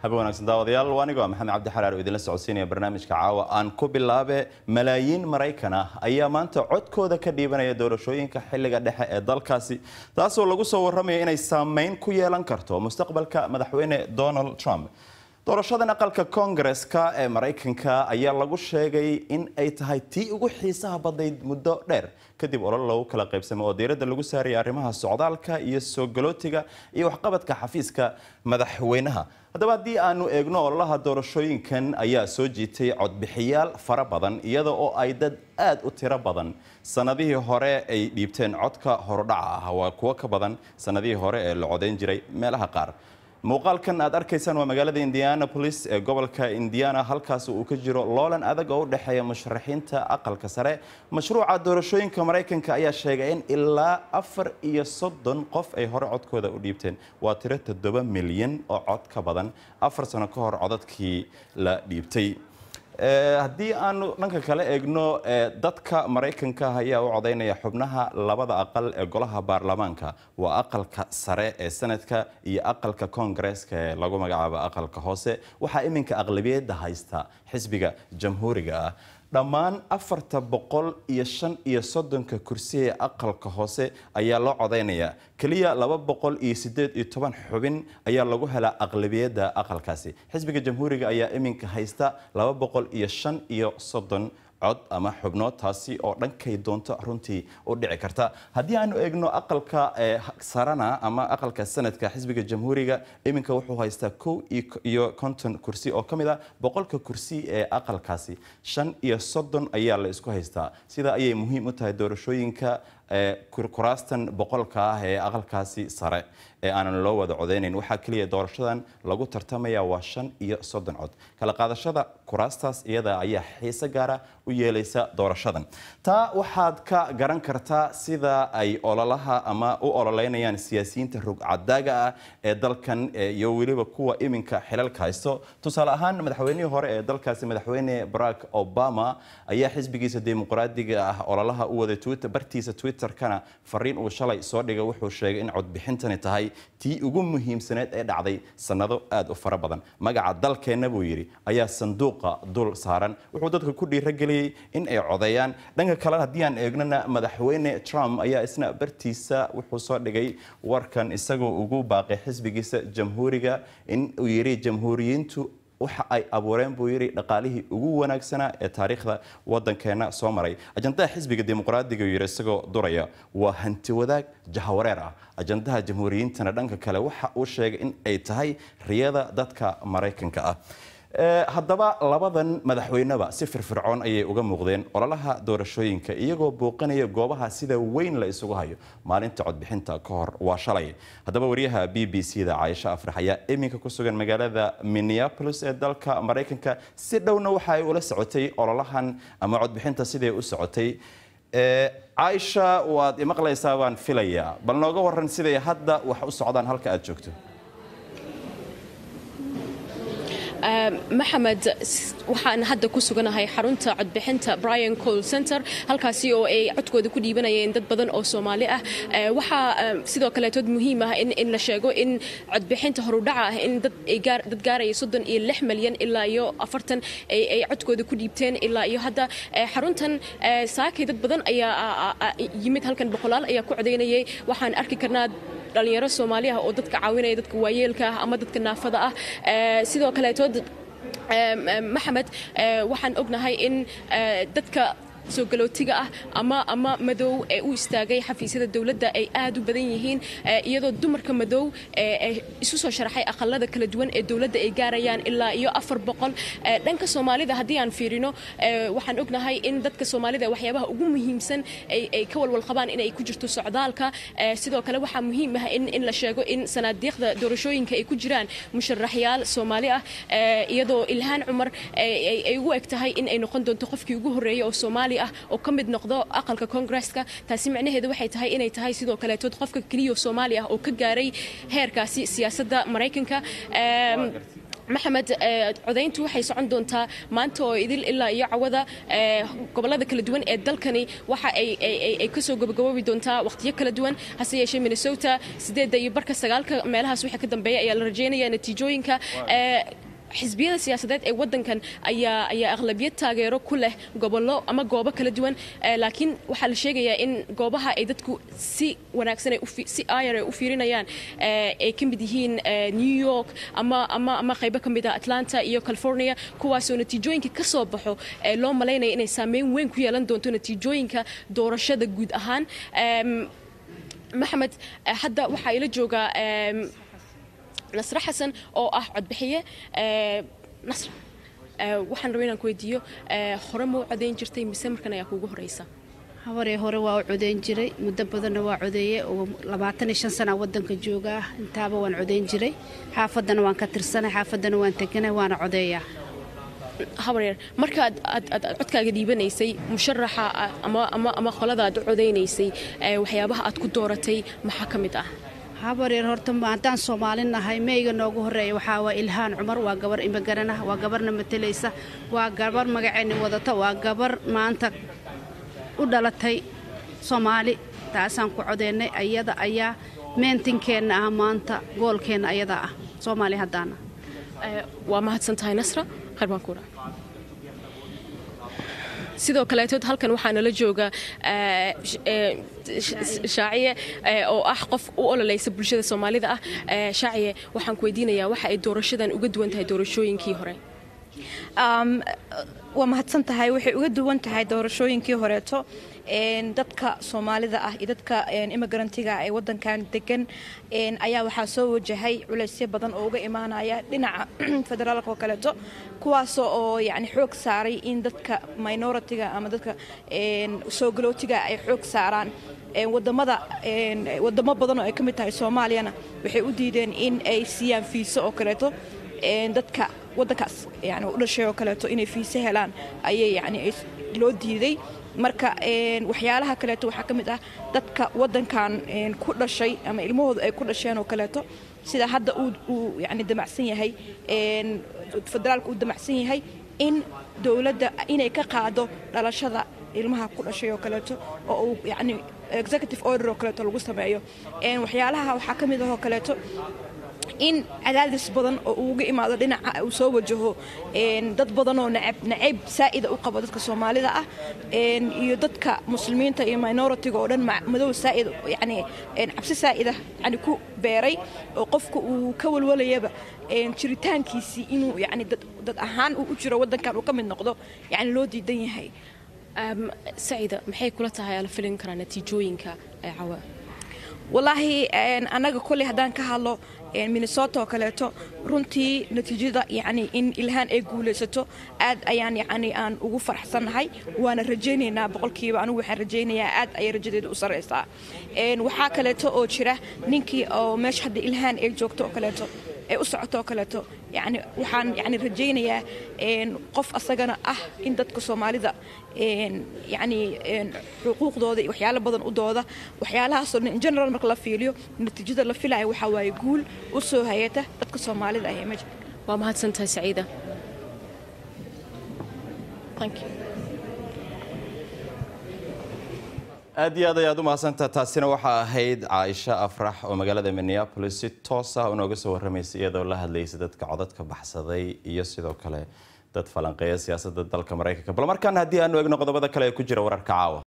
habe wanaagsan daawadayaal waa anigo maxamed cabdi xaraar oo idinla socodsiinaya barnaamijka caawa aan ku bilaabe malaayiin maraykan ah ayaa maanta codkooda ka dhiibanaya doorashooyinka xilliga dhexe ee dalkaasi taasoo lagu soo warramaya inay saameyn ku yeelan karto mustaqbalka madaxweyne donald trump doorashadan aqalka koongareska ee maraykanka ayaa lagu sheegay in ay tahay tii ugu xiisaha badnayd muddo dheer kadib olol lagu kala qaybsamay oo diiradda lagu saaraya arrimaha socdaalka iyo soo galootiga iyo waxqabadka xafiiska madaxweynaha haddaba haddii aanu eegno ololaha doorashooyinkan ayaa soo jiitay codbixiyaal fara badan iyada oo ay dad aad u tiro badan sanadihii hore ay dhiibteen codka horudhaca ah waa kuwo ka badan sanadihii hore ee la codayn jiray meelaha qaar muuqaalkan aad arkaysaan waa magaalada indianapolis ee gobolka indiana halkaas uu ka jiro loolan adag oo u dhexeeya musharaxiinta aqalka sare mashruuca doorashooyinka maraykanka ayaa sheegay in ilaa afar iyo soddon qof ay hore codkooda u dhiibteen waa tiro toddoba milyan oo cod ka badan afar sano ka hor codadkii la dhiibtay haddii aanu dhanka kale eegno dadka maraykanka ayaa u codaynaya xubnaha labada aqal ee golaha baarlamaanka waa aqalka sare ee sanadka iyo aqalka koongareeska ee lagu magacaabo aqalka hoose waxaa iminka aqlabiyadda haysta xisbiga jamhuuriga ah dhammaan afarta boqol iyo shan iyo soddonka kursi ee aqalka hoose ayaa loo codaynaya keliya laba boqol iyo sideed iyo toban xubin ayaa lagu helaa aqlabiyadda aqalkaasi xisbiga jamhuuriga ayaa iminka haysta laba boqol iyo shan iyo soddon cod ama xubnood taasi oo dhankay doonto runtii u dhici karta haddii aanu eegno aqalka sarana ama aqalka sanadka xisbiga jamhuuriga iminka wuxuu haystaa kow iyo konton kursi oo ka mid a boqolka kursi ee aqalkaasi shan iyo soddon ayaa la isku haystaa sidaa ayay muhiim u tahay doorashooyinka kuraastan boqolka ah ee aqalkaasi sare ee aanan loo wada codeynayn waxaa keliya doorashadan lagu tartamaya waa shan iyo soddon cod kala qaadashada kuraastaas iyada ayaa xiise gaara u yeelaysa doorashadan taa waxaad ka garan kartaa sida ay ololaha ama u ololeynayaan siyaasiyiinta rugcadaaga ah ee dalkan iyo weliba kuwa iminka xilalka haysto tusaale ahaan madaxweynihii hore ee dalkaasi madaxweyne barack obama ayaa xisbigiisa dimuqraadiga ah ololaha u waday bartiisa twitterkana fariin uu shalay soo dhigay wuxuu sheegay in codbixintani tahay tii ugu muhiimsaneed ee dhacday sannado aad u fara badan magaca dalkeenna buu yidhi ayaa sanduuqa dul saaran wuxuu dadka ku dhiirageliyey in ay codeeyaan dhanka kale haddii aan eegnona madaxweyne trump ayaa isna bartiisa wuxuu soo dhigay warkan isagoo ugu baaqay xisbigiisa jamhuuriga in uu yidhi jamhuuriyiintu waxa ay abuureen buu yidhi dhaqaalihii ugu wanaagsanaa ee taariikhda waddankeena soo maray ajandaha xisbiga dimuqraadiga yidhi isagoo duraya waa hanti wadaag jahawareer ah ajandaha jamhuuriyiintana dhanka kale waxa uu sheegay in ay tahay riyada dadka maraykanka ah haddaba labadan madaxweyneba si firfircoon ayay uga muuqdeen ololaha doorashooyinka iyagoo booqanaya goobaha sida weyn la isugu hayo maalinta codbixinta ka hor waa shalay haddaba wariyaha b b c da caaisho afrax ayaa iminka ku sugan magaalada minneapolis ee dalka maraykanka si dhowna waxa ay ula socotay ololahan ama codbixinta siday u socotay caaisha waad imaqlaysaa baan filayaa bal nooga waran siday hadda wax u socdaan halka aad joogto maxamed waxaan hadda ku suganahay xarunta codbixinta brian col center halkaasi oo ay codkooda ku dhiibanayeen dad badan oo soomaali ah waxaa sidoo kaleetood muhiim ah in la sheego in codbixinta horudhaca ah in dad gaaraya soddon iyo lix malyan ilaa iyo afartan ay codkooda ku dhiibteen ilaa iyo hadda xaruntan saakay dad badan ayaa yimid halkan boqolaal ayaa ku codaynayay waxaan arki karnaa dhalinyaro soomaali ah oo dadka caawinaya dadka waayeelka ah ama dadka naafada ah sidoo kaleetood maxamed waxaan ognahay in dadka soo galootiga ah ama ama madow ee u istaagay xafiisyada dowladda ay aad u badan yihiin iyadoo dumarka madow isu soo sharaxay aqalada kala duwan ee dowladda ay gaarayaan ilaa iyo afar boqol dhanka soomaalida haddii aan fiirino waxaan ognahay in dadka soomaalida waxyaabaha ugu muhiimsan ay ka walwal qabaan inay ku jirto socdaalka sidoo kale waxaa muhiim ah in la sheego in sanaadiiqda doorashooyinka ay ku jiraan musharaxyaal soomaali ah iyadoo ilhaan cumar ay ugu eg tahay in ay noqon doonto qofkii ugu horreeyay oo soomaali ah oo ka mid noqdo aqalka koongresska taasi macnaheedu waxay tahay inay tahay sidoo kaleetood qofka keliya soomaali ah oo ka gaaray heerkaasi siyaasadda maraykanka maxamed codayntu waxay socon doontaa maanta oo idil ilaa iyo cawada gobolada kala duwan ee dalkani waxa ay kasoo gabagaboobi doontaa waqtiyo kala duwan hase yeeshee minnesota sideedda iyo barka sagaalka meelahaas wixii ka dambeeya ayaa la rajeynaya natiijooyinka xisbiyada siyaasadeed ee wadankan ayaa ayaa aqlabiyad taageero ku leh gobollo ama goobo kala duwan laakiin waxaa la sheegayaa in goobaha ay dadku si wanaagsan si ayar ay u fiirinayaan ay ka mid yihiin new york ama ama ama qaybo ka mid ah atlanta iyo california kuwaasoo natiijooyinka ka soo baxo loo malaynaya inay saameyn weyn ku yeelan doonto natiijooyinka doorashada guud ahaan maxamed hadda waxaa ila joogaa nasre xasan oo ah codbixiye nasr waxaan rabay inaan ku weydiiyo hore ma u codayn jirtay mise markan ayaa kuugu horeysa habaree hore waa u codayn jiray muddo badanna waa codeeye oo labaatan iyo shan sana wadanka joogaa intaaba waan codayn jiray xaafaddana waan ka tirsanay xaafaddana waan teganay waana codeeyaa habareer marka aad codkaaga dhiibanaysay musharaxa ama qolada aad u codaynaysay waxyaabaha aad ku dooratay maxaa ka mid ah habareer horta haddaan soomaalin nahay meyga noogu horeeya waxaa waa ilhaan cumar waa gabar imagaran ah waa gabarna matalaysa waa gabar magaceenni wadata waa gabar maanta u dhalatay soomaali taasaan ku codeennay ayada ayaa meentinkeenna ah maanta goolkeenna ayada ah soomaali haddaana waa mahadsan tahay nasra khayr baan kuura sidoo kaleetood halkan waxaa nala jooga shaaciye oo ah qof u ololaysa bulshada soomaalida ah shaaciye waxaan ku weydiinayaa waxa ay doorashadan uga duwan tahay doorashooyinkii hore waa mahadsan tahay waxay uga duwan tahay doorashooyinkii horeeto dadka soomaalida ah iyo dadka imigrantiga ee wadankan degan ayaa waxaa soo wajahay culaysyo badan oo uga imaanaya dhinaca federaalka oo kaleeto kuwaas oo yani xoog saaray in dadka minoritiga ama dadka soo galootiga ay xoog saaraan wadamada wadamo badan oo ay ka mid tahay soomaaliyana waxay u diideen in ay siiyaan fiiso oo kaleeto dadka wadankaas yani u dhashay oo kaleeto inay fiise helaan ayay yani loo diiday marka waxyaalaha kaleeto waxaa ka mid ah dadka wadankan ku dhashay ama ilmahooda ay ku dhasheen oo kaleeto sida hadda uu yani damacsan yahay federaalka uu damacsan yahay in dowladda inay ka qaado dhalashada ilmaha ku dhashay oo kaleeto oo uu yani executive order oo kaleeto lagu sameeyo waxyaalaha waxaa ka mid ah oo kaleeto in cadaadis badan oo uuga imaado dhinaca uu soo wajaho dad badan oo nacayb saa'ida u qabo dadka soomaalida ah iyo dadka muslimiinta iyo minoritiga oo dhan madow saa'id yani cabsi saa'ida yani ku beeray oo qofka uu ka walwalayaba jiritaankiisii inuu yani dad ahaan uu u jiro waddankan uu ka mid noqdo yani loo diidan yahay saciida maxay kula tahay ala filin karaa natiijooyinka cawa wallaahi annaga kolley haddaan ka hadlo minnesota oo kaleeto runtii natiijada yani in ilhaan ay guulaysato aad ayaan yani aan ugu faraxsannahay waana rajaynaynaa boqolkiiba anigu waxaan rajaynayaa aad ayay rajadeeda u sarraysaa waxaa kaleeto oo jira ninkii oo meesha hadda ilhaan ay joogto oo kaleeto ee u socoto oo kaleeto yani waxaan yani rajaynayaa qof asagana ah in dadka soomaalida yani xuquuqdooda iyo waxyaalo badan u dooda waxyaalahaasoo dhan in general marka la fiiliyo natiijada la filaya waxaa waaye guul u soo hayata dadka soomaalida ah ee meesha waa mahadsantahay saciida aad iyo aad ayaad u mahadsantaha taasina waxaa ahayd caaisha afrax oo magaalada minneapolis si toos ah unooga soo warramaysay iyadoo la hadlaysay dadka codadka baxsaday iyo sidoo kale dad falanqeeya siyaasadda dalka maraykanka bal markaan haddii aanu eegno qodobada kale ee ku jira wararka caawa